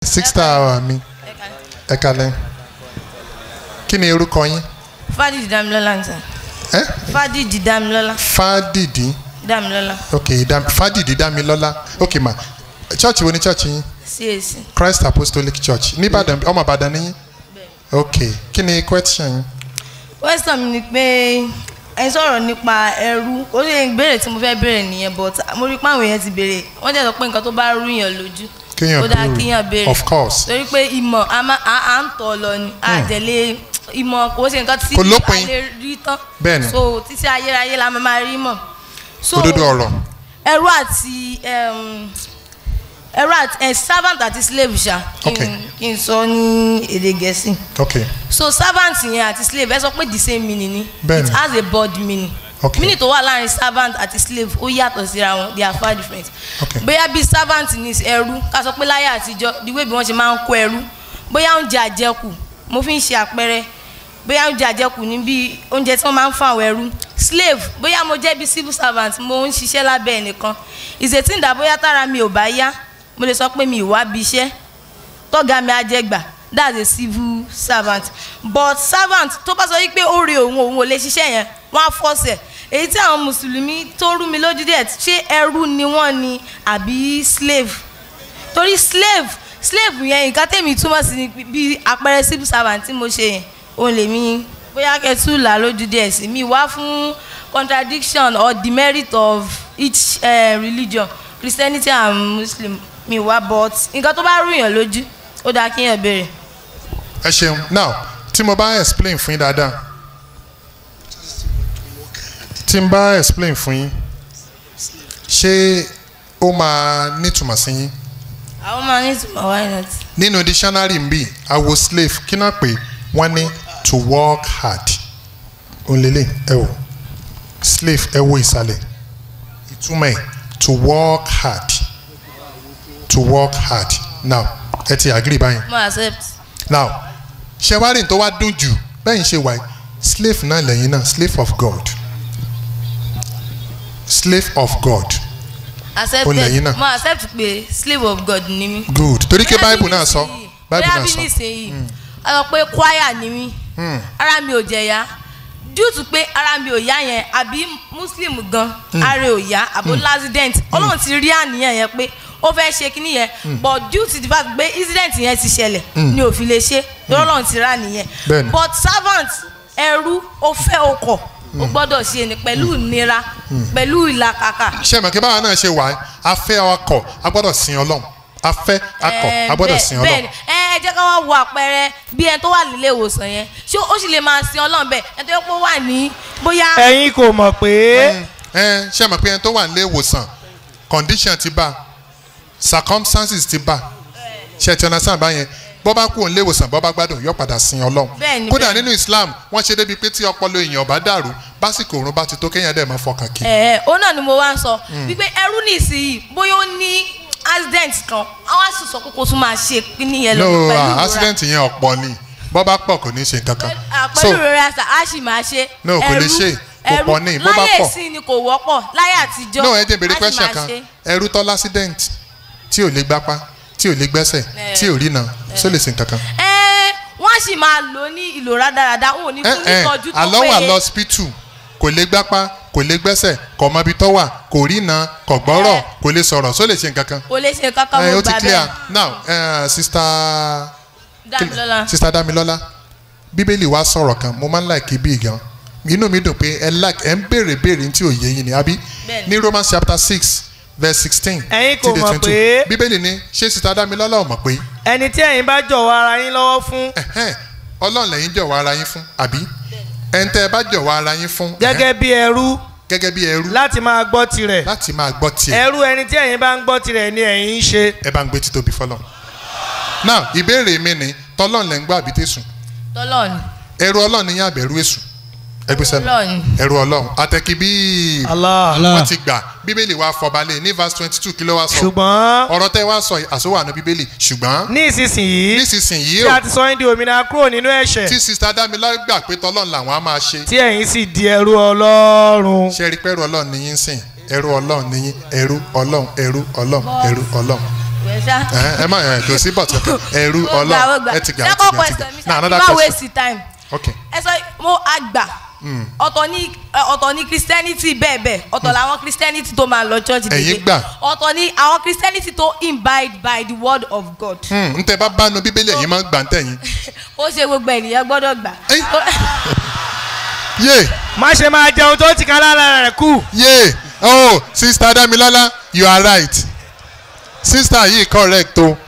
sista mi ẹ kalẹ̀ kí ni orúkọ yín fádìdì dámilọ́lá ń sàn ẹ fádìdì dámilọ́lá fádìdí dámilọ́lá ok dam, fádìdí dámilọ́lá ok ma church wo ni church yín cac christ apostolic church nìbàdàn ọmọ ìbàdàn ni yín ok kí ni question yín question mi ni pé ẹ sọ̀rọ̀ nípa ẹrú ó lè béèrè tí mo fẹ́ béèrè nìyẹn but mo rí pé àwọn èèyàn ti béèrè wọ́n jẹ́ sọ pé nǹkan tó bá rú yàn lójú Kéèyàn ó dáa béèrè. kéèyàn béèrè Of course. torí pé ìmọ̀ a máa à à ń tọ̀ lọ ni àjẹlé ìmọ̀ kò ṣe nǹkan tí Kò lópin. a lè rí tán Bẹ́ẹ̀ni. so títí ayérayé la máa máa rí mọ̀ so òdodo ọ̀rọ̀ ẹrú àti um, ẹrú àti ẹ servant àti slave ṣá kí Okay. n kí n sọ ní èdè gẹ̀ẹ́sì ok so servant yẹn àti slave ẹ sọ pé the same meaning ni Bẹ́ẹ̀ni. it has a body meaning Okay. meaning tó wà láàrin servant àti slave ó yàtọ̀ síra wọn they are far different Okay. bóyá bí servant ní ẹrú ká sọ pé láyé àtijọ́ the way bí wọ́n ṣe máa ń kó ẹrú bóyá oúnjẹ àjẹkù mo fi ń ṣe àpẹẹrẹ bóyá oúnjẹ àjẹkù ní bí oúnjẹ tí wọ́n máa ń fún àwọn ẹrú slave bóyá mo jẹ́ bí civil servant mo ń ṣiṣẹ́ lábẹ́ ẹnìkan ìṣètìǹdà bóyá tára mi ò bá yá mo lè sọ pé mi ì wá bí iṣẹ́ tọ́gá mi á jẹ́ gbà that's a civil servant but servant tó bá sọ yí pé ó re òun òun ò lè ṣiṣẹ́ yẹn wọ́n á fọ́ọ̀sẹ̀ èyí tí àwọn mùsùlùmí tó rú mi lójú díẹ̀ ṣé ẹrú ni wọ́n ni àbí slave torí slave slave yẹn nǹkan tèmi túmọ̀ sí ni bí àpẹẹrẹ civil servant tí mo ṣe yẹn òun lèmi bóyá kẹtù là lójú díẹ̀ sí mi wá fún contradiction or demerit of each uh, religion christianity and muslim mi wá but nǹkan tó bá rú yàn lójú ó dáa kí yàn béèrè. ẹ ṣeun now tí mo bá explain fún yín dáadáa tí n bá explain fún yín ṣé ó máa nítumọ̀ sí yín àwọn máa ní ìtumọ̀ why not. nínú dictionary ń bì àwo slave kí náà pé wọ́n ní to work hard òǹlẹ̀lẹ̀ ẹ wò slave ẹ wo ìsàlẹ̀ ìtumọ̀ ẹ̀ to work hard to work hard now ẹ ti agree báyìí mo accept. now ṣẹwárìn tó wá dùn jù bẹ́ẹ̀ ń ṣe wáyé slave náà lẹ́yìn náà slave of God slave of God Ó lẹ́yìn náà. accepted mo accept pé slave of God ni mí. good torí pé Bóyá bible bí náà sọ nísìnyí- bible bóyá náà bí sọ nísìnyí a sọ pé choir ni mí ara mi ò jẹ̀yà due to pé ara mi ò yá yẹn àbí muslim gan ara ò yá àbó accident ọlọ́run ti rí àníyàn yẹn pé ó fẹ́ ṣe kíní yẹn but due to the fact pé incident yẹn ti ṣẹlẹ̀ ni ò fi lè ṣe lọ́rọ̀ ọlọ́run ti rà nìyẹn Bẹ́ẹ̀ni. but servant ẹrú ó fẹ́ okọ̀ ó gbọ́dọ̀ ṣe ni pẹ̀lú ìnira pẹ̀lú ìlàkàkà ṣé mọ̀ kí báwa náà ṣe wà á fẹ́ akọ a gbọ́dọ̀ sin ọlọ́run a fẹ́ akọ a gbọ́dọ̀ sin bẹ́ẹ̀ ọlọ́run ni ẹ ẹ jẹ́ ká wá wo àpẹẹrẹ bí ẹni tó wà nílé ìwòsàn yẹn ṣé ó sì lè máa sin ọlọ́run bẹ́ẹ̀ ẹni tó yẹ kó wà ní bóyá ẹ̀yin kò mọ̀ pé ẹ ṣé mọ̀ pé ẹni tó wà nílé ìwòsàn condition ti bá circumstances ti bá ṣe ti ọ̀nà sáà báyẹn bọ́ bá kú nílé ìwòsàn bọ́ bá gbádùn yóò padà sin ọlọ́run Bẹ́ẹ̀ ni, kódà bẹ́ẹ̀ nínú Islam wọ́n ṣe débi pé tí ọpọlọ èèyàn bá dàrú básìkò òrùn bá ti tó kéèyàn dẹ̀ máa fọkàn kí. ẹ ẹ òun náà ni mo wá ń sọ wípé ẹrú nìsíyìí bóyá ó ní accident kan àwọn á sì sọ pé kó tún máa ṣe kíní yẹn lọ no pẹ̀lú ah, ìrora. accident yẹn ọ̀pọ̀ ni bọ́ bá pọ̀ kò ní ṣe nǹkan kan Ah, so pẹ̀lú ìrora ṣá á sì máa ṣe No, kò lè ṣe. Kò ẹrú pọ̀ ní, bó bá láyé pọ̀. ìsìn ni kò wọ́pọ̀ láyé àtijọ́ no ẹ jẹ́ béèrè á sì question máa kan ṣe. ẹrú tọ́ accident tí ò lè gbápá tí ò lè gbẹ́sẹ̀ tí ò rí na só lè ṣe nǹkan kan. ẹ wọ́n á sì máa lò ní ìlò rádaràda wọn ò ní fún nítọ́jú tó àlọ́ wà péye. lọ hospital kò lè gbápá kò lè gbẹ́sẹ̀ kò mọ ibi tó wà kò rí na kò gbọ́rọ̀ Eh. kò lè sọ̀rọ̀ só lè ṣe nǹkan kan. kò lè ṣe kankan Eh, mo ó ti gbà clear bẹ́ẹ̀ now uh, sister Dámilọ́lá. sister Damilola bíbélì wa sọ̀rọ̀ kan mo máa ń like bí gan inú mi dùn pé ẹ like ẹ ń béèrè béèrè tí ò yé yín ni àbí Bẹ́ẹ̀ni. ní Romans chapter six verse sixteen Ẹ̀yin kò mọ̀ pé- bíbélì ni ṣé sister Damilola ò mọ̀ pé ẹni tí ẹ̀yin bá jọ̀wọ́ ara yín lọ́wọ́ fún ẹ̀hẹ́n, ọlọ́run lẹ́yìn jọ̀wọ́ ara yín fún àbí ẹni tẹ́ ẹ bá jọ̀wọ́ ara yín fún gẹ́gẹ́ bí ẹrú ẹ̀hẹ́n, gẹ́gẹ́ bí ẹrú láti máa gbọ́ tirẹ̀ láti máa gbọ́ tiẹ̀ ẹrú ẹni tí ẹ̀yin bá ń gbọ́ tirẹ̀ ni ẹ̀yin ń ṣe ẹ bá ń gbé títóbi fọlọ́n now ìbéèrè mi ni tọ́lọ́run lẹ́ ń gbọ́ àbí tẹ̀sùn tọ́lọ́ọ̀nì ẹrú ọlọ́run ni yín àbẹ̀rú èṣù ẹgbẹ́ sẹ́nu Ọlọ́run. ẹrú ọlọ́run àtẹ̀kí bíi Allah wọ́n ti gbà bíbélì wa fọbalẹ̀ ní verse twenty two kí ló wá sọ ṣùgbọ́n ọ̀rọ̀ tẹ́ wá sọ àsọwọ́ àná bíbélì ṣùgbọ́n ní ìsinsìnyí nísinsìnyí tí o a ti sọ yín di òmìnira kúrò nínú ẹ̀ṣẹ̀ tí sista Dámilá gbà pé tọ́lọ́run làwọn á máa ṣe tí ẹ̀yin sì di ẹrú ọlọ́run ṣe rí pẹ́rù ọlọ́run ní yín sìn ẹrú ọlọ́run ní yín ẹrú ọlọ́run ẹrú ọlọ́run ẹrú ọlọ́run wẹ́ẹ́ ṣá. ẹ ẹ má ẹ kò sí bọ̀tù ẹrú Ó gbà, ó ọlọ́run gbà. ẹ ti gbà ẹ ti second gbà ẹ ti question mi gbà now ṣá another má question waste time okay ẹ sọ mo àgbà ọ̀tọ̀ ní ọ̀tọ̀ ní christianity bẹ́ẹ̀ bẹ́ẹ̀ ọ̀tọ̀ làwọn christianity tó máa lọ church Ẹ̀yin gbà. ọ̀tọ̀ ní àwọn christianity tó imbibe by the word of God Hmm, n tẹ bá bánu bíbélì ẹ̀yin máa ń gbà ń tẹ̀yìn ó ṣe gbogbo ènìyàn gbọ́dọ̀ gbà. Ẹ́y. yé má ṣe máa jẹun tó ti ká lára rẹ̀ kù. yé oh sister Damilola you are right sister yìí correct o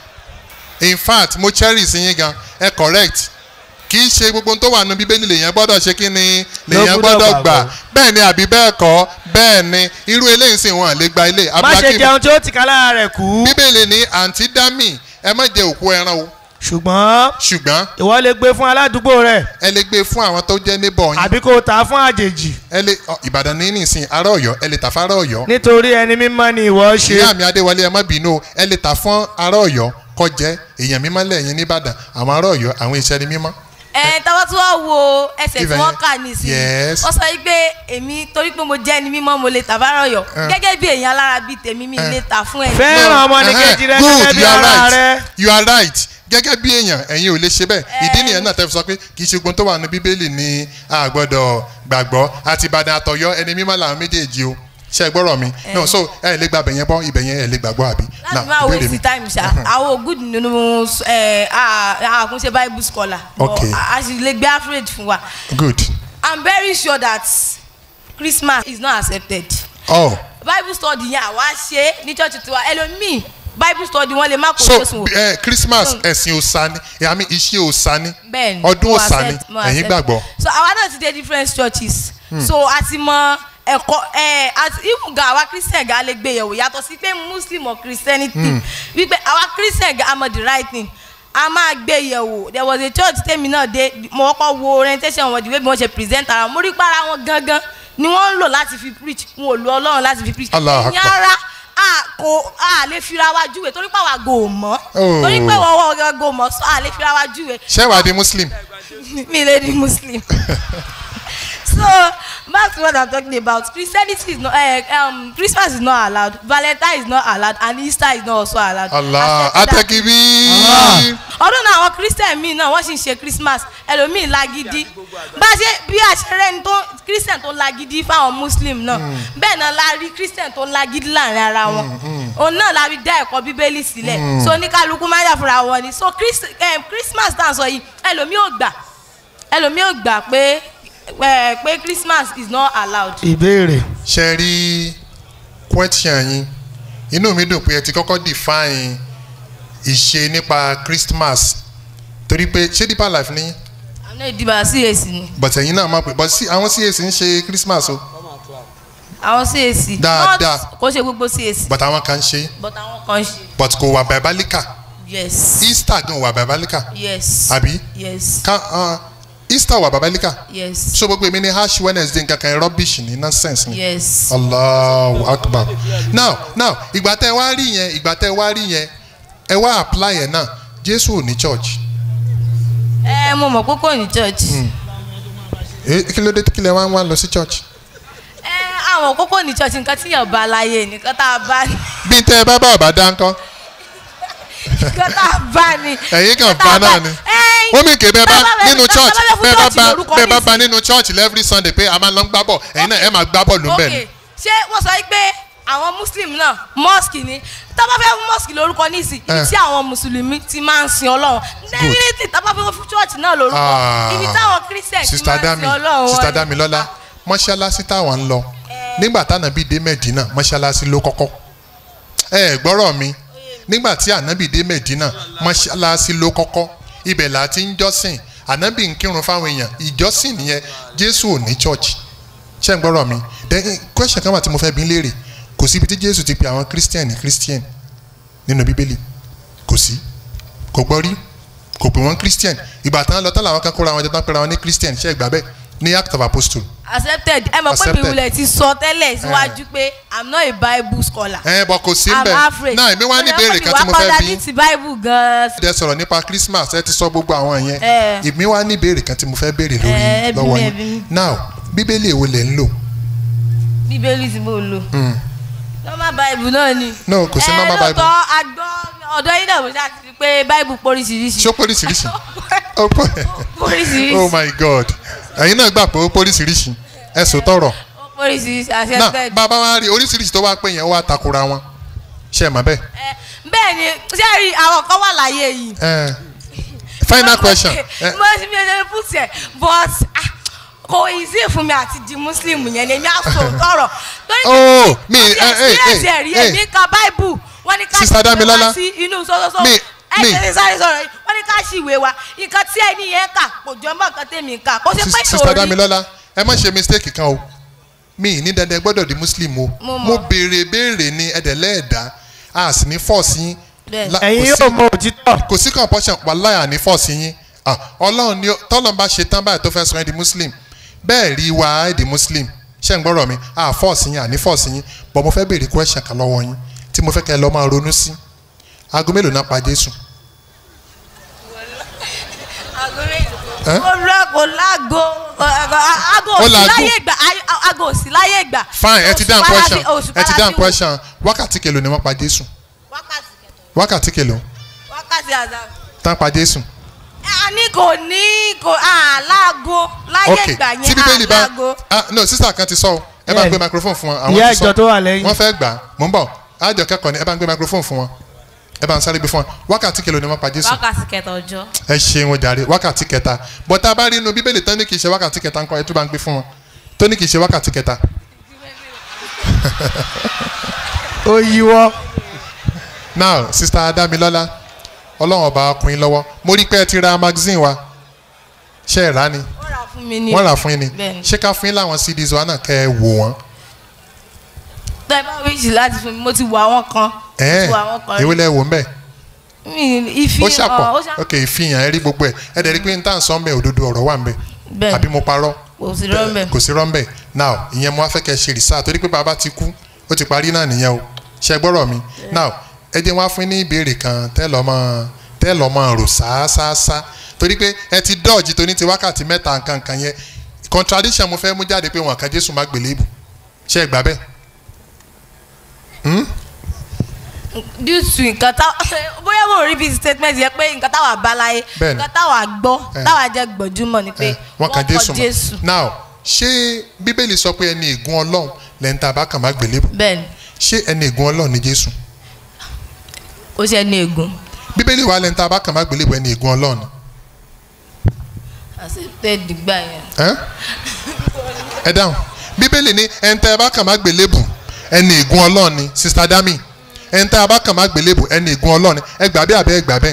in fact mo cherish yín gan ẹ correct kì í ṣe gbogbo ohun tó wà nínú bíbélì lèèyàn gbọ́dọ̀ ṣe kí ni lèèyàn gbọ́dọ̀ gbọ́dọ̀ gbà gbàgbọ́. bẹ́ẹ̀ ni àbí bẹ́ẹ̀ kọ́ bẹ́ẹ̀ ni irú eléyìí sì wọ́n lè gba ilé má ṣe jẹun tó ti ká lára rẹ̀ kù. bíbélì ní àǹtí dami ẹ má jẹ òkú ẹran o ṣùgbọ́n ṣùgbọ́n ìwọ lè gbé fún aládùúgbò rẹ̀ ẹ lè gbé fún àwọn tó jẹ́ níbọ̀ yín àbí kó o tà á fún àjèjì ẹ lè ọ, ìbàdàn ní nìsín ará ọ̀yọ́ ẹ lè tà fún ará ọ̀yọ́ nítorí ẹni mímọ́ ni ìwọ ṣe. ìyá mi adéwọlé ẹ má bínú o ẹ lè tà fún ará ọ̀yọ́ kó jẹ́ èèyàn mímọ́ lẹ́yìn nìbàdàn àwọn ará ọ̀yọ́ àwọn iṣẹ́ ni mímọ́ ẹ táwa tí wọ́n wo ẹsẹ̀ tí Ibẹ̀ wọ́n yẹn. kà nísìnyí Yes. wọ́n sọ wípé èmi torí pé mo jẹ́ ẹni mímọ́ mo lè tà fárọ̀ yọ gẹ́gẹ́ bí èèyàn alára bíi tèmi mi lè tà fún ẹni. fẹ́ràn ọmọnìkejì rẹ Good, gẹ́gẹ́ bí you are ara right. rẹ. you are right gẹ́gẹ́ bí èèyàn ẹ̀yin ò lè ṣe bẹ́ẹ̀ ìdí nìyẹn náà tẹ́ fi sọ pé kì í ṣe gbogbo tó wà ní bíbélì ni a gbọ́dọ̀ gbàgbọ́ àti ìbàdàn àtọ̀yọ́ ẹni mímọ́ làwọn méjèèjì o ṣe é gbọ́rọ̀ mi no so ẹ lè gba ibẹ̀yẹn bọ́ ibẹ̀yẹn ẹ lè gbàgbọ́ àbí láti máa ìbéèrè waste time ṣá àwọn good nínú ẹ àkúnṣe bible scholar but Okay. a sì lè gbé average fún wa good i'm very sure that christmas is not accepted oh bible study yẹn àwa ṣe ní church tiwa ẹlòmíì bible study wọn lè má kó so jésù wò. eh, christmas ẹ̀sìn òòṣà ni ìyàmí iṣẹ́ òòṣà ni bẹ́ẹ̀ni ọdún mo òòṣà ni accept, mo ẹ̀yin accept. gbàgbọ́ so àwa náà ti dé different churches so a ti mọ ẹ̀kọ́ ẹ àti ìwùgà àwa christian ga lè gbé yẹ̀wò yàtọ̀ sí pé muslim or christianity wípé àwa christian ga am the right thing a máa gbé yẹ̀wò there was a church tèmi náà dé mo kọ́kọ́ wo orientation wọn the way bí wọ́n ṣe present ara wọn mo rí para wọn gangan ni wọ́n ń lò láti fi preach wọn ò lo ọlọ́run láti fi preach Allahu Akbar. ìyára a kò a lè fira wa júwe torí pé àwa gò mọ́ Oh. torí pé wọ́n wọ́n gò mọ́ so a lè fira wa júwe ṣé wàá di muslim me lady muslim so back to what i'm talking about christianity is not uh, um, christmas is not allowed valentine is not allowed and easter is not also allowed. allah Accepted that- atẹ́kibí ọdún náà àwọn christian míì náà wọ́n sì ń ṣe christmas ẹlòmíì lágídí bá a ṣe bí a ṣe rẹ́ni tó christian tó lágídí fáwọn muslim náà bẹ́ẹ̀ náà la rí christian tó lágídí láàrin ara wọn òun náà la rí dá ẹ̀kọ́ bíbélì sílẹ̀ so oníkálukú máa ń yàfúra wọn ni so Christ, eh, christmas tá à ń sọ yìí ẹlòmíì ò gbà ẹlòmíì ò gbà pé eh, pé christmas is not allowed. ìbéèrè ṣe rí question yín inú mi dùn pé ẹ ti kọ́kọ́ define ìṣe nípa christmas torí pé ṣé deeper life ni àná ìdìbò cac ni but ẹ̀yin náà máa pè but sí àwọn cac ń ṣe christmas o àwọn cac Dáadáa. not kó ṣe gbogbo cac but àwọn kan ń ṣe but àwọn kan ṣe but kò wà biblical yes easter gan wà biblical yes àbí yes ká uh, easter wà biblical yes so gbogbo èmi ní ash wednesday nǹkan kan rubbish ni nonsense ni. yes. allahu akbar now now ìgbà tẹ wá rí yẹn ìgbà tẹ wá rí yẹn ẹ wá apply yẹn náà jésù ò ní church ẹ mo mọ̀ pé kò ní church. Eh, kí ló dé kí lẹ wá ń wá lọ sí church. ẹ àwọn kókó ní church nǹkan tí yàn bá láyé nǹkan tá a bá ní bí tẹ ẹ bá bá ọba dá ńkọ́ nǹkan tá a bá ní. ẹ̀yin kan nǹkan tá bá a náà ni ẹ̀yin, ó mì ké bẹ́ẹ̀ bá tá a fẹ́- nínú tá a church fẹ́ fún bẹ́ẹ̀ bá church bá lórúkọ bẹ́ẹ̀ bá nísìnyí. bá nínú church every sunday pé a máa lọ ń gbá bọ̀ ẹ̀yin náà ẹ máa gbá bọ̀ ló ń bẹ̀ ni. ok ṣé wọ́n sọ pé àwọn muslim náà mosque ni tá a bá fẹ́ fún mosque lórúkọ nísì ibi Eh. tí àwọn mùsùlùmí ti máa ń sin ọlọ́run definitely tá a bá fẹ́ fún church náà lórúkọ Ah. ibi táwọn christian ti sista máa ń dami sin ọlọ́run sista wọn ni. damilọla mọ́ṣáláṣí táwọn ń lọ nígbà tánábì dé mẹ́dínà mọ́ṣáláṣí ló kọ́kọ́ ẹ ẹ gbọ́rọ̀ mi nígbà tí ànábì dé mẹ́dínà mọ́ṣáláṣí ló kọ́kọ́ ibẹ̀ là á ti ń jọ́sìn ànábì ń kírun fáwọn èèyàn ìjọ́sìn nìyẹn jésù ò ní church ṣé ń gbọ́rọ̀ mi then eh, question kan wà tí mo fẹ́ bí léèrè kò síbi tí jésù ti pe àwọn christian ní christian nínú bíbélì kò sí kò gbọ́ rí kò pè wọ́n christian ìgbà tán lọ tán làwọn kan kóra wọn jọ tán pera wọn ní christian ṣé ẹ gbà bẹ́ẹ̀ ní act of apostle accepted ẹ mọ̀ pé Accepted. bíbélì ti sọ tẹ́lẹ̀ síwájú pé i'm not a bible scholar. ẹ bọ kò sí i'm mbẹ afraid. náà èmi wá ní ìbéèrè kan tí mo Ó yẹ kó mi wá fẹ́ padà bí ní ti bible gan-an. ẹ sọ̀rọ̀ nípa christmas ẹ ti sọ gbogbo àwọn yẹn Eh. èmi wá ní ìbéèrè kan tí mo fẹ́ béèrè Eh, lórí ẹ bí lọ́wọ́ mi, ẹ yín bí mi. now bíbélì èwo lẹ̀ ń lò bíbélì tí mo lò. Mm. normal bible náà ni. No, kò sí normal ẹ Bible. lóòótọ́ agbọ́ ọ̀dọ́ yín náà mo ṣáà ti rí pé báìbù póríṣiríṣi. ṣó póríṣiríṣi Ó pó- póríṣiríṣi. oh my god ẹ̀yin náà gbà pé ó póríṣiríṣi ẹ sọ tọrọ póríṣiríṣi náà accepted. bàbá wa rí oríṣiríṣi tó wá pé yẹn ó wá takora wọn ṣe é mọ̀ bẹ́ẹ̀. Ẹ, bẹ́ẹ̀ ni ṣé ẹ rí àwọn kan wà láyé yìí. Eh, final question Eh, mo ti fi ẹsẹ̀ put ẹ̀ but ah, kò easy fún mi àti di muslim yẹn ni èmi á sọ tọrọ. torí oh mi mi eh, eh, experience ẹ̀ rí eh, èmi ka bible wọ́n ní ká Sister ṣìwé Damilola, wá sí inú sọ́sọ́sọ́ mi- ẹ mi- ṣe sáré sọ̀rọ̀ yìí wọ́n ní ká ṣìwé wa nǹkan tí ẹni yẹn kà kò jọ mọ́ nǹkan tèmi kà kó ṣe Sis- pé sister ìròrí Damilola ẹ má ṣe mistake kan o mi ní dandan gbọ́dọ̀ di muslim o Mo mọ̀. mo béèrè béèrè ní ẹ̀dẹ̀lẹ́ẹ̀dá a sì ní force yín Bẹ́ẹ̀. La- ẹ̀yin kò sí- yóò mọ òtítọ́ kò sí compulsion wàláyà ní force yín Ah, ọlọ́run ni ó- tọ́lọ́n bá ṣe tán báyìí tó fẹ́ sọ ẹ́ di muslim bẹ́ẹ̀ rí wa ẹ́ di muslim ṣé ń gbọ́rọ̀ mi a force yín àní force yín but mo fẹ́ béèrè question kan lọ́wọ́ yín tí mo fẹ́ kẹ́ ẹ lọ́ máa ronú sí aago mélòó náà pa Jésù Eh? kò lọ kò lágo ago Ó òsì lágo. láyé ìgbà ago òsì láyé ìgbà. fine ẹ ti dáhùn Òṣùpá question láti- òṣùpá ẹ ti láti dáhùn wò. question wákàtí kèlò ni wọ́n pa Jésù wákàtí kẹtọ wákàtí kèlò wákàtí àzà. tán pa Jésù a ní kò ní kò àlágo láyé ok ìgbà tí yẹn bíbélì bá àlágo. ah no sísà kan ti sọ o ẹ bá ń Bẹ́ẹ̀ni. gbé microphone fún wọn ìyá ti sọ ìjọ tó wà lẹ́yìn wọ́n fẹ́ gbà mò ń bọ̀ àjọ kẹ́kọ̀ọ́ ni ẹ bá ń gbé microphone fún wọn ẹ bá ń sáré gbé fún wọn wákàtí kèlò ni wọ́n pa Jésù wákàtí kẹtọ ọjọ́. ẹ ṣeun jàre wákàtí kẹta bọ́tà bá rí inú bíbélì tán ní kì í ṣe wákàtí kẹta ńkọ́ ẹ tún bá ń gbé fún wọn tó ní kì í ṣe wákàtí kẹta ó yíwọ́ now sista Adamilola ọlọ́run ọba ọkùnrin lọ́wọ́ mo rí pé ẹ ti ra magazine wa ṣe é rà ni wọ́n rà fún mi ní. wọ́n rà fún yín ni Bẹ́ẹ̀ni. ṣé ká fún yín láwọn CDs wa náà kẹ́ ẹ wò wọ́n tẹ́ bá wíṣì láti fún mi mo ti wo àwọn kan. mo ẹ̀ẹ́n ti wo àwọn kan èwo rí. lẹ wò ń bẹ̀ mi ìfi ó ṣàpọ̀ ó ṣàpọ̀ ok ìfihàn ẹ rí gbogbo ẹ ẹ dẹ̀ rí pé n tá à ń sọ ń bẹ̀ òdodo ọ̀rọ̀ wà ń bẹ̀ bẹ́ẹ̀ àbí mo parọ́ kò sí rọ́ọ̀bẹ̀. kò sí rọ́ńbẹ̀ now ìyẹn mo wá fẹ́ kẹ́ ṣe research torí pé bàbá ti kú ó ti parí náà nìyẹn o ṣe gbọ́rọ̀ mi now ẹ jẹ́ wá fún ní ìbéèrè kan tẹ́ lọ́ mọ́ tẹ́ lọ́ mọ́ rò sáásáásá torí pé ẹ ti dọ́ọ̀jì tó ní ti wákàtí mẹ́ta nǹkan kan yẹn contradiction mo fẹ́ mú jáde pé wọn kan Jésù má gbélébù ṣe é gbà bẹ́ẹ̀ due to nǹkan tá bóyá mo rí bíi statement yẹn pé nǹkan táwa bá láyé Bẹ́ẹ̀ni. nǹkan táwa gbọ́ Eh. táwa jẹ́ gbọ̀júmọ̀ ni pé Eh, wọn kan kọ Jésù Jésù. mọ́ now ṣé bíbélì sọ pé ẹni ègún Ọlọ́run lẹ́ni tá a bá kàn má gbélébù bẹ́ẹ̀ni ṣé ẹni ègún Ọlọ́run ni Jésù ó ṣe ní ègún. bíbélì wà lẹ́ni tá a bá kàn má gbélébù ẹni ègún Ọlọ́run ni accepted gbà yẹn. ẹ ẹ dáhùn bíbélì ní ẹni tẹ́ ẹ bá kàn má gbélébù ẹni ègún ọlọ́run ni sista dami ẹni tẹ́ ẹ bá kàn má gbélébù ẹni ègún ọlọ́run ni ẹ gbà bẹ́ẹ̀ àbẹ́ ẹ gbà bẹ́ẹ̀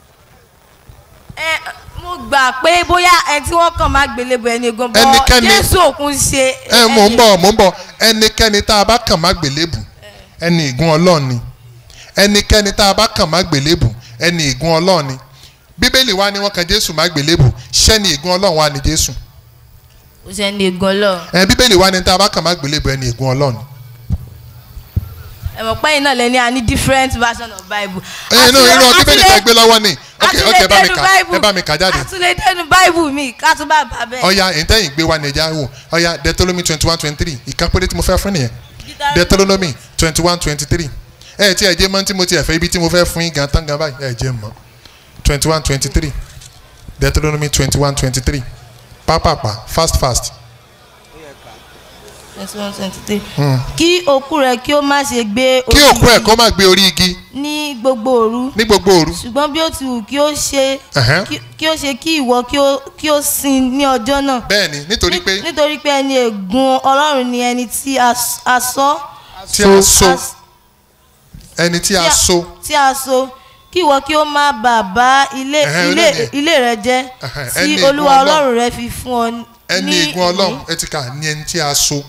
ẹ mo gbà pé bóyá ẹ tí wọ́n kàn máa gbélébọ̀ ẹni ègún bọ́ Ẹnikẹ́ni- Jésù òkun ṣe. ẹ mò ń bọ̀ mò ń bọ̀ ẹnikẹ́ni tá a bá kàn má gbélébù ẹni ègún ọlọ́run ni ẹnikẹ́ni tá a bá kàn má gbélébù ẹni ègún ọlọ́run ni bíbélì wa ni wọ́n kan jésù má gbélébù ṣẹ́ni ègún ọlọ́run wa ni jésù ó ṣe ní ègún ọlọ́run. ẹ bíbélì wa ni tá a bá kàn má gbélébù ẹni ègún ọlọ́run ni ẹ mọ̀ pé iná lẹ́ni a ní different version of bible. ẹ inú irú bíbélì tẹ́ gbé lọ́wọ́ ni ok ok ẹ bá mi àtúndéédénu kà ẹ Bible. bá mi kà jáde. àtúndéédénu bible mi ká tún bá bá bẹ́ẹ̀. ọya ìtẹ́yìn gbé wa nàìjíríà wò ọya deuteronomy twenty one twenty three ìkan péré tí mo fẹ́ fún nìyẹn deuteronomy twenty one twenty three ẹ tí ẹ jẹ́ mọ́ tí mo ti ẹ̀fẹ́ ibi tí mo fẹ́ fún yín gan tán gan báyìí ẹ jẹ́ mọ́ twenty one twenty three deuteronomy twenty one twenty three pápápá fast fast twenty one twenty three. kí òkú rẹ̀ kí ó má ṣe gbé kí orí òkú ẹ̀ igi kó má gbé orí igi ní gbogbo òru ní gbogbo òru ṣùgbọ́n bí ó ti wù kí ó ṣe Ẹ̀hẹ́n. kí- kí ó ṣe kí ìwọ kí ó kí ó sin ní ọjọ́ náà. bẹ́ẹ̀ ni nítorí pé nítorí pé ẹni ègún ọlọ́run ni ẹni tí a s- a sọ tí a so a s- ẹni tí a tí a- so tí a so kí ìwọ kí ó má bàa bá ilé Ẹ̀hẹ́n, ilé olóòní ẹ̀. ilé rẹ jẹ́ Ẹ̀hẹ́n, tí ẹni ègún olúwa Ọlọ́run. ọlọ́run rẹ fi fún ọ ẹni ní ègún ọlọ́run ìní. ẹ ti kà ní ẹni tí a so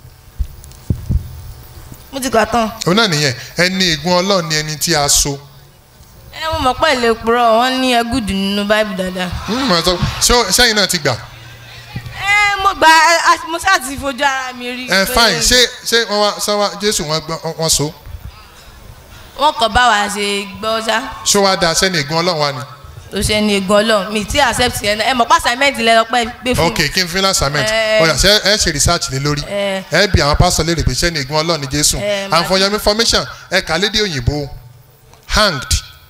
mo ti kà tán. òun náà nìyẹn ẹni ègún ọlọ́run ni ẹni tí a so. ẹ mo mọ̀ pé ilé purọ́ wọ́n ní ẹgúdù nínú báìbù dáadáa. Mm, mo sọ- ṣé sẹ́yìn náà ti gbà ẹ mo gba ẹ, mo ṣáà ti fojú ara mi rí. ẹ pé fine ṣé ṣé wọ́n wá sọ wá jésù wọ́n gbọ́ wọ́n so wọ́n kàn bá wa ṣe gbọ́ ṣá ṣó wá da sẹ́ni ègún ọlọ́run wa ni tó ṣe ní ègún ọlọ́run mi tí accept yẹn náà ẹ mọ̀ pé assignment lẹ lọ pẹ́ gbé fún ok kí n fi lásàmẹ́ǹt Eh. ọ̀yà ṣe ẹ ṣe research lé lórí Eh. ẹ bí àwọn pásítọ̀ léèrè pé sẹ́ni ègún ọlọ́run ni jésù Eh, and for your information ẹ kà lédè òyìnbó hanged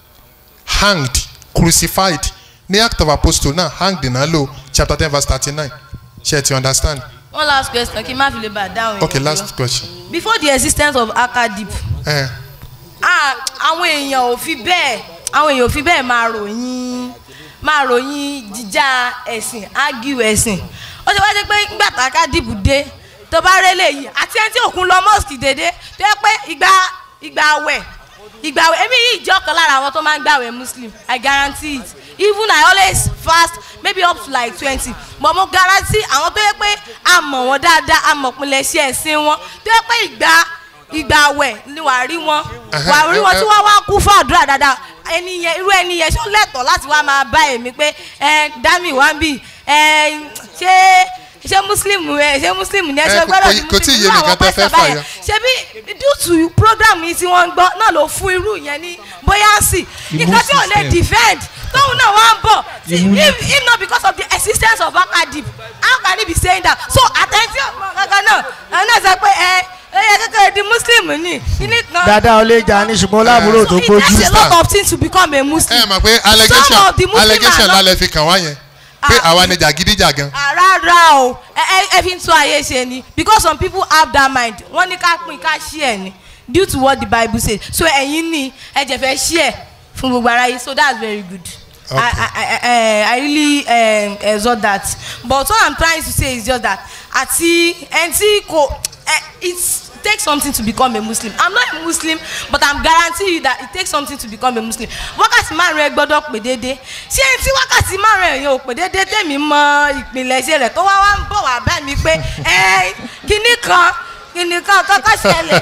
hanged crucified ní act of apostle náà hanged náà lò chapter ten verse thirty nine ṣe ti understand one last question kí n má fi lè bá a dáhùn okay yẹn. last question. before the existence of akadip Eh, ah, àwọn èèyàn ò fi bẹ́ẹ̀ àwọn èèyàn ò fi bẹ́ẹ̀ máa ròyìn máa ròyìn jíjà ẹ̀sìn ágìw ẹ̀sìn ó ṣe wá jẹ́ pé nígbà tá akadip dé tó bá rélé yìí àti ẹni tí òkun lọ mosque dédé tó yẹ pé ìgbà ìgbà àwẹ̀ ìgbà àwẹ̀ èmi yìí jẹ́ ọ̀kan lára àwọn tó máa ń gbàwẹ̀ muslim i guarantee it even i always fast maybe up to like twenty but mo guarantee àwọn tó yẹ pé a mọ̀ wọ́n dáadáa a mọ̀ pinlẹ̀ ṣe ẹ̀sìn wọn tó yẹ pé ìgbà ìgbà àwẹ̀ ni wàá rí wọn wàá rí wọn tí wọ́n wá kú fún àdúrà dáadáa ẹni yẹn irú ẹni yẹn ṣó lẹ́tọ̀ọ́ láti wá máa bá èmi pé ẹ dami wá ń bì ẹ ṣé ṣé muslim ẹ ṣé muslim ni ẹ ṣe Eh, gbọ́dọ̀ kò- di kò tí ì muslim yé mi irú àwọn nǹkan tẹ́ fẹ́ pẹ́sẹ̀ báyẹn fàyọ. ṣebí due to program yìí tí wọ́n ń gbọ́ náà ló fún irú yẹn ní bóyá sí nǹkan tí ò lè system. defend tóun náà wá ń bọ̀ See, Immune- if if not because of the existence of akadip how can he be saying that so àtẹ̀ntì ọ̀gbọ̀n kankan náà àwọn náà sọ pé ẹ ẹ yẹ kékeré di muslim ni kíní kan. dáadáa ó lè jà ní ṣùgbọ́n láàbúrò tó so it gbójú. takes a lot of things to become a muslim. ẹ mọ̀ pé Some allegation of the Muslim allegation are not- lálẹ́ fi kàn wá yẹn pé Ah. àwa ni jàgídíjàgan Ah, rárá o ẹ ẹ ẹ fi ń tún ayé ṣe ni because some people have that mind wọ́n ní ká pín ká share ni due to what the bible says so ẹ̀yin ní ẹ jẹ́ fẹ́ share fún gbogbo aráyé so that's very good I, I, I, I, I really um, exhort that but what i'm trying to say is just that àti ẹni tí kò eh, it takes something to become a muslim i'm not a muslim but i'm guarantee you that it takes something to become a muslim wákàtí márùn ẹ gbọ́dọ̀ pè déédéé ṣé ẹni tí wákàtí márùn ẹ yẹn ò pè déédéé tèmi mọ ìpìlẹ̀ṣẹ̀ rẹ̀ tó wá wá ń bọ̀ wá bá mi pé ẹ kíní kan kíní kan kọ́kọ́ ṣẹlẹ̀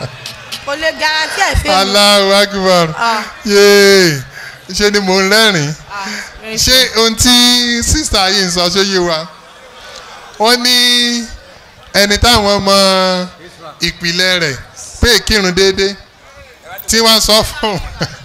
kò lè guarantee ẹ̀ fẹ́ mi. Allahu Akbar Ah. yéé ṣe ni mò ń rẹ́rìn Ah, very ṣé ohun tí sísá yìí ń sọ ṣó yé wa wọ́n ní ẹni táwọn mọ ìpìlẹ̀ rẹ̀ pé kírun déédéé tí wọ́n sọ fún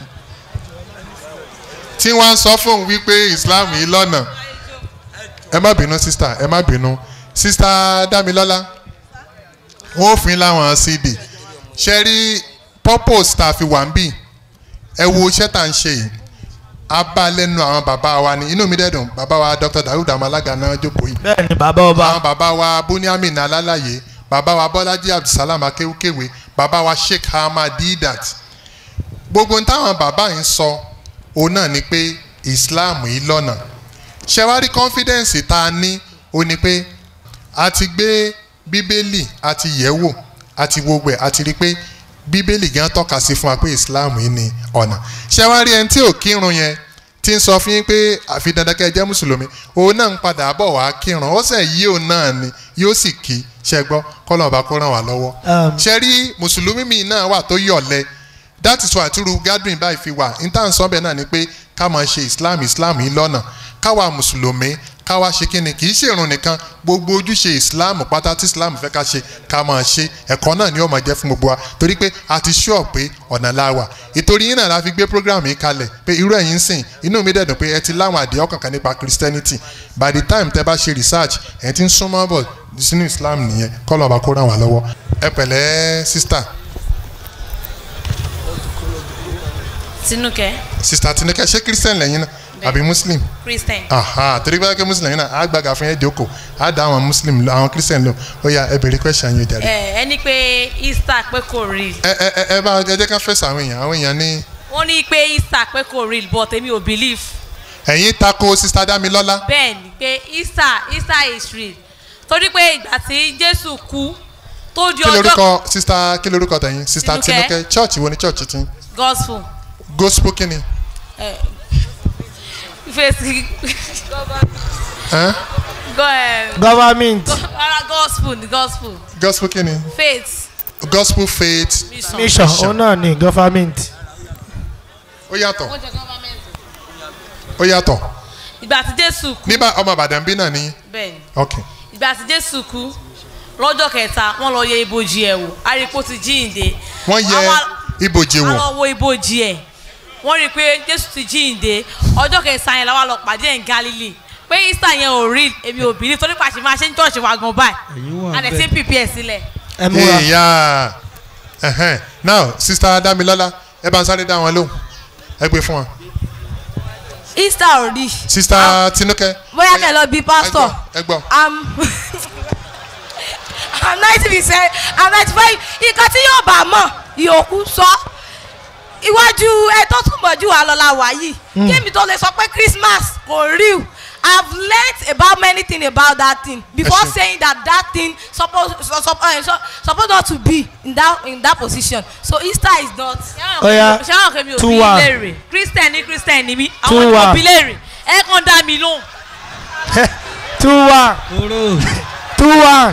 tí wọ́n sọ fún wípé Islam yìí lọ́nà ẹ má bínú sísá ẹ má bínú sísá Dámilọ́lá wọ́n ò fún yín láwọn cd ṣe rí purpose tá a fi wà ń bì ẹ wo iṣẹ́ tá à ń ṣe yìí a bá lẹ́nu àwọn bàbá wa ní inú mi dẹ́dùn bàbá wa Dr. Dawud Amalaga náà jókòó yìí bẹ́ẹ̀ ni bàbá ọba àwọn bàbá wa Buniamin Alálàyé bàbá wa Bọ́lájí Abdulsalam Akéwkéwé bàbá wa Sheikh Ahmad Didat gbogbo ní táwọn bàbá yìí ń sọ òun náà ni pé Islam yìí lọ́nà ṣe wá rí confidence tá a ní ó ní pé a ti gbé bíbélì a ti yẹ̀ wò a ti wo gbẹ̀ a ti rí pé bíbélì gan tọ́ka sí fún wa pé Islam yìí ni ọ̀nà ṣe wá rí ẹni tí ò kírun yẹn tí ń sọ fún yín pé àfi dandan kẹ́ ẹ jẹ́ mùsùlùmí òun náà ń padà bọ̀ wá kírun ó sẹ̀ yí òun náà ni yóò sì kí ṣe gbọ́ kọ́lọ̀ ọba kó ràn wá lọ́wọ́ Um. ṣe rí mùsùlùmí mi náà wà tó yọ̀lẹ̀ that is why àtúrú gathering báyìí fi wà intan sọ́bẹ̀ náà ni pé ká máa ṣe islam islam yìí lọ́nà káwa mùsùlùmí káwa ṣe kíni kì í ṣe ìrun nìkan gbogbo ojúṣe islam pátá tí islam fẹ́ ká ṣe ká máa ṣe ẹ̀kọ́ náà ni ó máa jẹ́ fún gbogbo wa torí pé a ti ṣọ́ pé ọ̀nà la wà ìtorí yín náà la fi gbé program yìí kalẹ̀ pé irú ẹ̀yin ń sìn inú mi dẹ̀dùn pé ẹ ti láwọn àdéhùn kankan nípa christianity by the time tẹ bá ṣe research ẹ ti ń súnmọ́ bọ̀ sínú islam nìyẹn kọ́lọ̀ ọba kó ràn wá lọ́wọ́ ẹ pẹ̀lẹ́ sister tinúkẹ́ sister tinúkẹ́ ṣé christian lẹ́yìn náà àbí muslim christian aha torí bá kẹ́ muslim lẹ́yìn náà á gbàgà fún yẹn jókòó á dá àwọn muslim lọ àwọn christian lọ ó yá ẹ bèrè question yẹn jàre. ẹ ẹni pé easter pé kò real ẹ ẹ ẹ ẹ bá ẹ jẹ́ ká fẹsẹ̀ àwọn èèyàn àwọn èèyàn ní wọ́n ní pé easter pé kò real but èmi ò believe ẹ̀yin tako sister Dámilọ́lá bẹ́ẹ̀ ni pé easter easter is real torí pé ìgbà tí jésù kú tó di kí ọjọ́ lorúkọ sister kí lorúkọ tẹ̀yin sister Tinúkẹ́. tinúkẹ́ church wo ni church ti gospel gospel kí ni fèsì Ẹ́n? go ẹ government ara gospel ni gospel gospel kí ni faith gospel faith mission. mission òun náà ni government ó yàtọ̀ ó yàtọ̀ ìgbà tí jésù kú nígbà ọmọ Ìbàdàn bí náà ni bẹ́ẹ̀ ni ok ìgbà tí jésù kú lọ́jọ́ kẹta wọ́n lọ yẹ ibojì ẹ̀ wò arípo ti jíǹde. wọ́n yẹ Àwọn- ibojì wò àwọn wo ibojì ẹ̀ wọ́n rí i pé jésù ti jíǹde ọjọ́ kẹsàn-án yẹn làwọn lọ pàdé ẹ̀ ń galilei pé easter yẹn ò rí èmi ò bìrì torí pàṣẹ máa ṣe ń tọ́ọ̀ṣì wa gan báyìí Èyí wà a lè ṣe ń prepare sílẹ̀. ẹ múra ìyá ẹhẹn now sister Dámilọ́lá ẹ bá ń sáré dá wọn lóhùn ẹ gbé fún wọn easter ò rí sista tinúkẹ́. bóyá kẹ́ lọ bí pastor ẹ gbọ́ i'm i'm ninety percent i'm ninety five nǹkan tí yóò bá mọ̀ ìyókù sọ iwájú ẹ tó túnbọ̀ jù wá lọ́la wá yìí kémi tó lè sọ pé christmas kò real i've learnt about many things about that thing before ṣé. saying that that thing suppose so, so, uh, so, suppose not to be in that in that position so easter is not. Oya, ṣé àwọn kẹ́mi ò two bí one. léèrè christian ní christian ní mi Two àwọn ni mo one. bí léèrè ẹ kàn dá mi lóhùn. two one two one.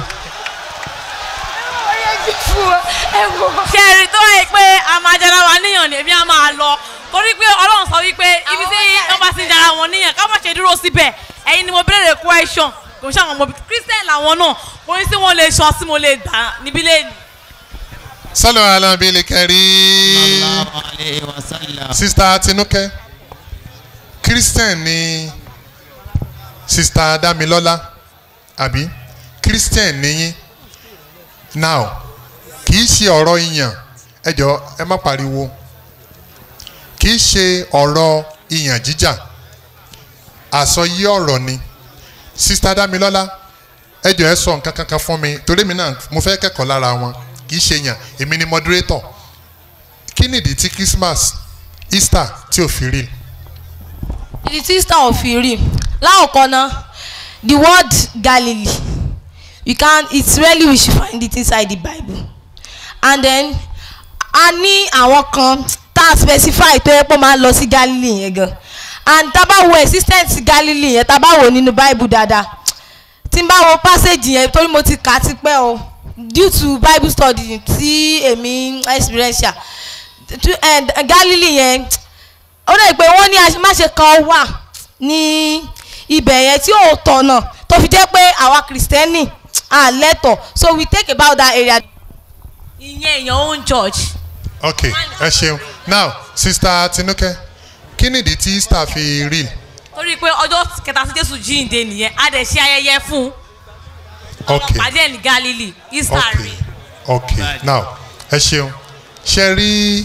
ṣe é rí tó wáyé pé a máa jara wa níyàn ni èmi á máa lọ torí pé ọlọ́run sọ wípé ibi tí wọ́n bá ti ń jara wọn níyàn ká má ṣe dúró síbẹ̀ ẹ̀yin ni mo béèrè question kò ṣe àwọn ọmọ christian làwọn náà kò ní sí wọn lè ṣan sí mo lè gbà níbí lẹ́nu. sálọ alábílẹ̀ kẹrí sallallahu alayhi wa sallam. sista tinúkẹ́ christian ni sista damilọ́lá àbí christian níyín now kì í ṣe ọ̀rọ̀ ìyàn ẹ jọ ẹ má pariwo kì í ṣe ọ̀rọ̀ ìyàn jíjà àsọyé ọ̀rọ̀ ni sista damilọ́lá ẹ jọ ẹ sọ nǹkan kankan fún mi torí mi náà mo fẹ́ kẹ́kọ̀ọ́ lára wọn kì í ṣe yàn èmi ni moderator kí nìdí tí christmas easter tí ò fi rí ìdí tí easter ò fi rí láòkọ́ náà the word galilee you can it's rarely we should find it inside the bible and then a ní àwọn kan tá a specify tó yẹ pé ó máa ń lọ sí galilee yẹn gan and tá a bá wo existence galilee yẹn tá a bá wo nínú bible dáadáa tí n bá wo passage yẹn torí mo ti kà á ti pẹ́ o due to bible study tí èmi experiential Tu- eh, galilee yẹn ó dẹ̀ pé wọ́n ní àṣemáṣe kan wà ní ibẹ̀ yẹn tí ò tọ̀nà tó fi jẹ́ pé àwa kìrìsìtẹ́nì à lẹ́tọ̀ so we take about that area. ìyẹn èèyàn own church. ok ẹ ṣeun now sista tinúkẹ́ kí nìdí tí easter fi rí torí pé ọjọ́ kẹta sí jésù jíǹde nìyẹn a dẹ̀ ṣe ayẹyẹ fún ok pàdé ẹ̀ ní galilee easter ok rí ok now ẹ ṣeun ṣe rí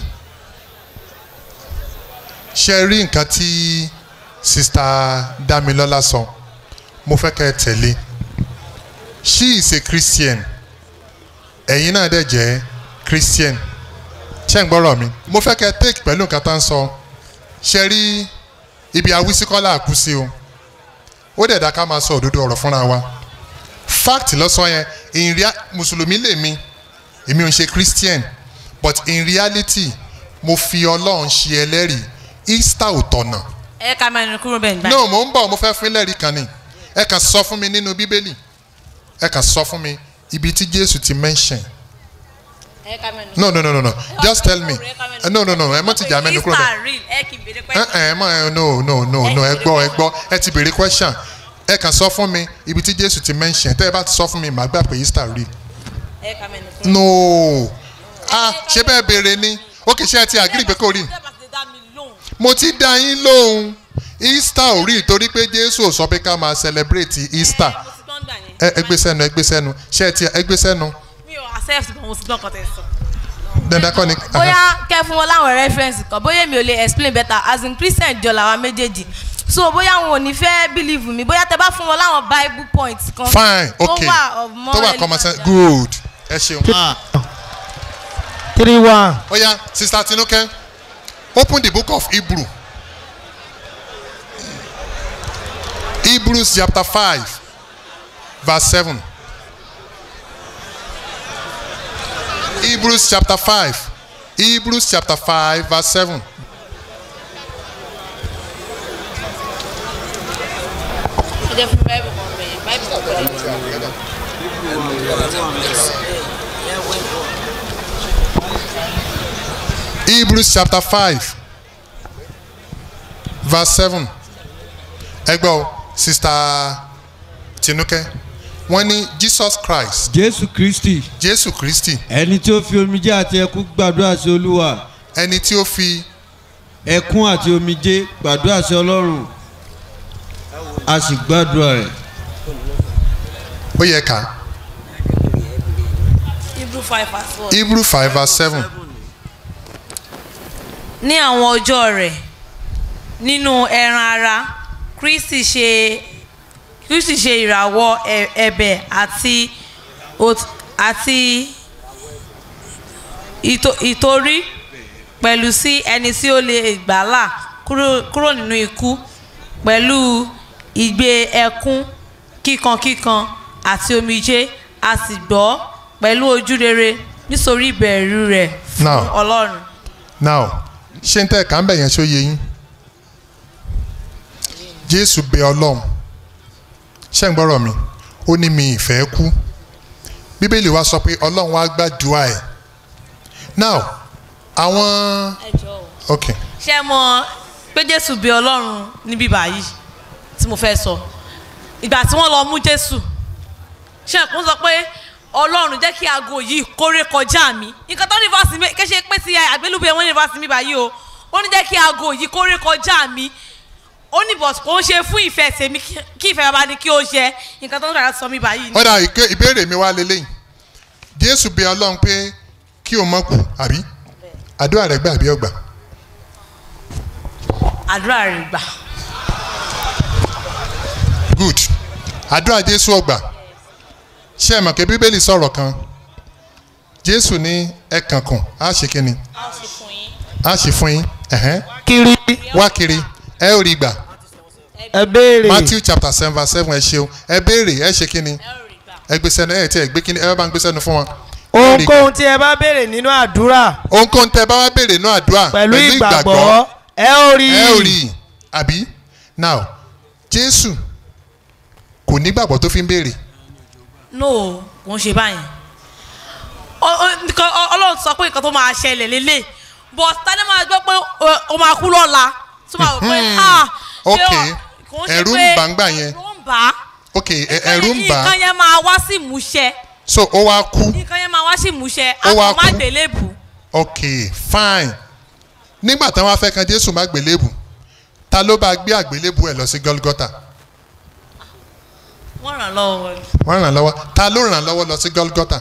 ṣe rí nǹkan tí sista damilọ́lá sọ mo fẹ́ kẹ́ ẹ tẹ̀lé she is a christian ẹ̀yin náà dẹ̀ jẹ́ christian ṣé ń gbọ́rọ̀ mi mo fẹ́ kẹ́ ẹ take pẹ̀lú nǹkan tá ń sọ ṣe rí ibi awísíkọ́lá àkú sí o ó dẹ̀ dá ká máa sọ òdodo ọ̀rọ̀ fúnra wa fact lọ́sọ yẹn in rea mùsùlùmí lèmi èmi ò ń ṣe christian but in reality mo fi ọlọ́run ṣe ẹlẹ́rìí easter ò tọ̀nà ẹ ká mẹ́rin kúrò bẹ́ẹ̀ nígbà no mo ń bọ̀ mo fẹ́ fún ẹlẹ́rìí kan ni ẹ kàn sọ fún mi nínú bíbélì ẹ kàn sọ fún mi ibi tí jésù ti mention ẹ ká mẹ́rin no no no no no just tell me no no no ẹ mọ̀ ti jà mẹ́nu kúrò bẹ́ẹ̀ easter rí ẹ kì í béèrè ẹ ẹ mọ ẹ no no no no ẹ gbọ́ ẹ gbọ́ ẹ ti béèrè question ẹ kàn sọ fún mi ibi tí jésù ti mention tẹ́ ẹ bá ti sọ fún mi màá gbà pé easter real ẹ ká mẹ́rin kúrò. no ah ṣé bẹ́ẹ̀ béèrè ni ó kì í ṣe ẹ ti agree pé kò rí mo ti dá yín lóhùn easter ò rí torí pé jésù ò sọ pé ká máa celebrate easter ẹ ẹ gbé sẹ́nu ẹ gbé sẹ́nu ṣé ẹ ti ẹ gbé sẹ́nu mi ò accept but mo ti gbọ́ nǹkan tẹ̀ sọ. dandan kọ́ ni. bóyá kẹ́ fún wọn láwọn reference kan bóyá mi ò lè explain better as in christian jọ làwa méjèèjì so bóyá wọn ò ní fẹ́ believe mi bóyá tẹ bá fún wọn láwọn bible points kan fine okay tó wà of more tó wà relevant common sense than- good ẹ ṣeun. Ah, three one. ó yá sister tinuke open the book of hebrew hebrews chapter five verse seven hebrews chapter five hebrews chapter five verse seven. ẹ jẹ́ fún bible kan bẹ̀yẹn bible kan bẹ̀yẹn. hebrews chapter five verse seven ẹgbẹ́ o sister tinuke wọ́n ní jesus christ jésù kristi jésù kristi ẹni tí ó fi omijé àti ẹkún gbàdúrà sí olúwa ẹni tí ó fi ẹkún àti omijé gbàdúrà sí ọlọ́run a sì gbàdúrà rẹ̀ ó yẹ ká hebrew five verse four. hebrew five verse seven ní àwọn ọjọ́ rẹ̀ nínú ẹran ara kristi ṣe kristi ṣe ìràwọ̀ ẹ̀- ẹ̀bẹ̀ àti òt- àti ìtò- ìtorí pẹ̀lú sí ẹni tí ó lè gbàlà kúrò kúrò nínú ikú pẹ̀lú ìgbé ẹkún kíkankíkan àti omijé a sì gbọ́ pẹ̀lú ojú rere nítorí ìbẹ̀rù rẹ̀ fún Now. ọlọ́run. now ṣé n tẹ́ ká ń bẹ̀ yẹn ṣó yé yín jésù bẹ ọlọ́run ṣé ń gbọ́rọ̀ mi ó ní mi ìfẹ́ kú bíbélì wa sọ pé ọlọ́run wá gbàdúrà ẹ̀ now àwọn ok ṣé mọ̀ pé jésù bí ọlọ́run níbí báyìí tí mo fẹ́ sọ ìgbà tí wọ́n lọ mú jésù ṣé ẹ̀kún sọ pé ọlọ́run jẹ́ kí aago yìí kórè kọjá mi nǹkan tó ní fásitì mi kéṣe pé ti àgbélùbẹ̀ wọn ní fásitì mi báyìí o ó ní jẹ́ kí aago yìí kórè kọjá mi ó ní bọ̀t kò ń ṣe fún ìfẹ́ tèmi kí- kí ìfẹ́ bàbá ni kí ó ṣe nǹkan tó ń rà sọ mi báyìí ni. ọ̀dà ìké- ìbéèrè mi wá lélẹ́yìn jésù bẹ ọlọ́run pé kí o mọ̀ kú àbí àdúrà rẹ̀ gbà àbí ọgbà àdúrà rẹ̀ gbà good àdúrà jésù ọgbà ṣé ẹ mọ̀ pé bíbélì sọ̀rọ̀ kan jésù ní ẹ kànkùn á ṣe kíni á ṣe fún yín ẹ̀hẹ́n. kiri wá kiri ẹ ò rí gbà ẹ béèrè matthew chapter seven verse seven ẹ ṣeun ẹ béèrè ẹ ṣe kíni ẹ gbé sẹ́nu ẹ tí ẹ gbé kíni ẹ bá ń gbé sẹ́nu fún wọn. Ẹ ò rí gbà. ohunkóhun tí ẹ bá béèrè nínú àdúrà ohunkóhun tẹ bá wá béèrè náà àdúrà pẹ̀lú ìgbàgbọ́ ẹ ó rí ẹ ò rí i àbí now jésù kò nígbàgbọ́ tó fi ń béèrè no kò ń ṣe báyìí Ọ- ọ- nǹkan ọ- ọlọ́run sọ pé nǹkan tó máa ṣẹlẹ̀ lélẹ̀ but tani máa gbọ́ pé ọ- o máa kú lọ́la tó máa wò pé ah ṣé ok ọ- kò ń ṣe ẹ̀rù ń pé bà ń gbà yẹn ẹ̀rù ń bà á ok ẹ- ẹ̀rù ń bà nǹkan á yẹn máa wá sí ìmúṣẹ so ó wá kú nǹkan yẹn máa wá sí ìmúṣẹ Ó wá a kò má kú. gbélébù ok fine nígbà táwọn afẹ́ kan jésù má gbélébù ta ló bá gbé àgbélébù ẹ̀ lọ sí gọ́lgọ́tà wọ́n ràn lọ́wọ́ wọ́n ràn lọ́wọ́ ta ló ràn lọ́wọ́ lọ sí gọ́lgọ́tà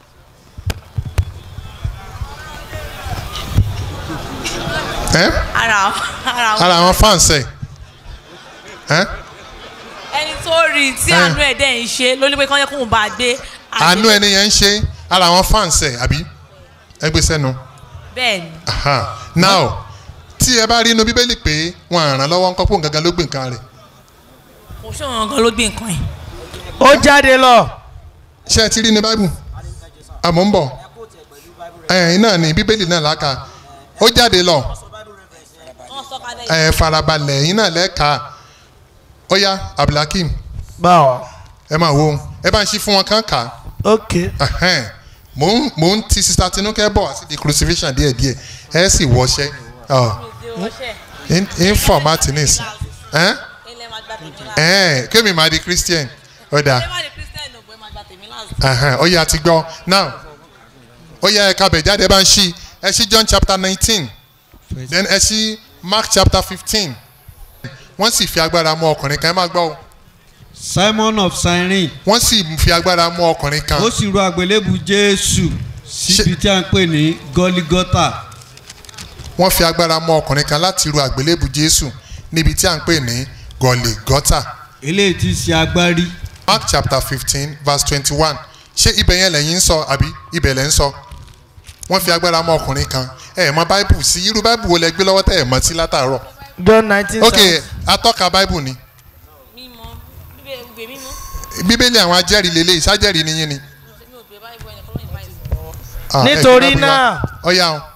ẹ́ ara ara ara àwọn fans ẹ̀ ẹ́ ẹni tó rí i tí Eh. àánú ẹ̀ dẹ̀ ń ṣe ló ní pé kán yẹ kóun bá a gbé àánú ẹni yẹn ń ṣe ara àwọn fans ẹ̀ àbí ẹ gbé sẹ́nu bẹ́ẹ̀ ni Aha. now tí ẹ bá rí inú bíbélì pé wọn à ràn lọ́wọ́ ńkọ́ pò ń gangan ló gbé nǹkan rẹ̀ kò ṣe òun gan ló gbé nǹkan yìí ó jáde lọ ṣé ẹ ti rí ní báìbù àmọ́ ń bọ̀ ẹ̀yìn náà ní bíbélì náà láka ó jáde lọ wọ́n sọ kalẹ̀ ẹ̀ farabalẹ̀ ẹ̀yìn náà lẹ́ka ó yá abdulhakeem báwa ẹ máa wo ẹ bá ń ṣí fún wọn kán kà á ok Ẹhẹ́n. mò ń mò ń ti sista tinúkẹ́ bọ̀ àti di crucifixion díẹ̀díẹ̀ ẹ sì wọṣẹ́ ọ in in format nis ẹ́n ilẹ̀ máa gbà tèmi láàzì. ẹ́n kémi máa di christian ọ̀dà ẹ má di christian ò pé máa gbà tèmi láàzì. ẹhẹ́n, ó yá ti gbọ́ now ó yá ẹ̀ka bẹ̀ jáde ẹ bá ń ṣí ẹ ṣí john chapter nineteen then ẹ ṣí mark chapter fifteen wọ́n sì fi agbára mú ọkùnrin kan ẹ máa gbọ́ o simon of cyrene wọ́n sì fi agbára mú ọkùnrin kan ó sì ru àgbélébù jésù síbi tí a ń pè ní gọlígọtà wọ́n fi agbára mú ọkùnrin kan láti ru àgbélébù jésù níbi tí à ń pè ní gọ̀lẹ́gọ́tà eléyìí ti ṣe agbárí mark chapter fifteen verse twenty-one ṣé ibẹ̀ yẹn lẹ́yìn ń sọ àbí ibẹ̀ lẹ́ ń sọ wọ́n fi agbára mú ọkùnrin kan ẹ ẹ̀ mọ báìbù sí irú báìbù wo lẹ gbé lọ́wọ́ tẹ́ ẹ̀ mọ́ sí látàárọ̀ john nineteen ok atọ́ka báìbù ni mímọ bíbẹ ìgbè mímọ bíbélì àwọn ajẹ́rìí lélẹ̀ ìsájẹ́rìí ni yín ni. mi ò gbé báyìí bọ ẹnìkan lóyìn báyìí. Ah, ẹ gbé Nítorí Báíbù wá. náà. ọ̀ya o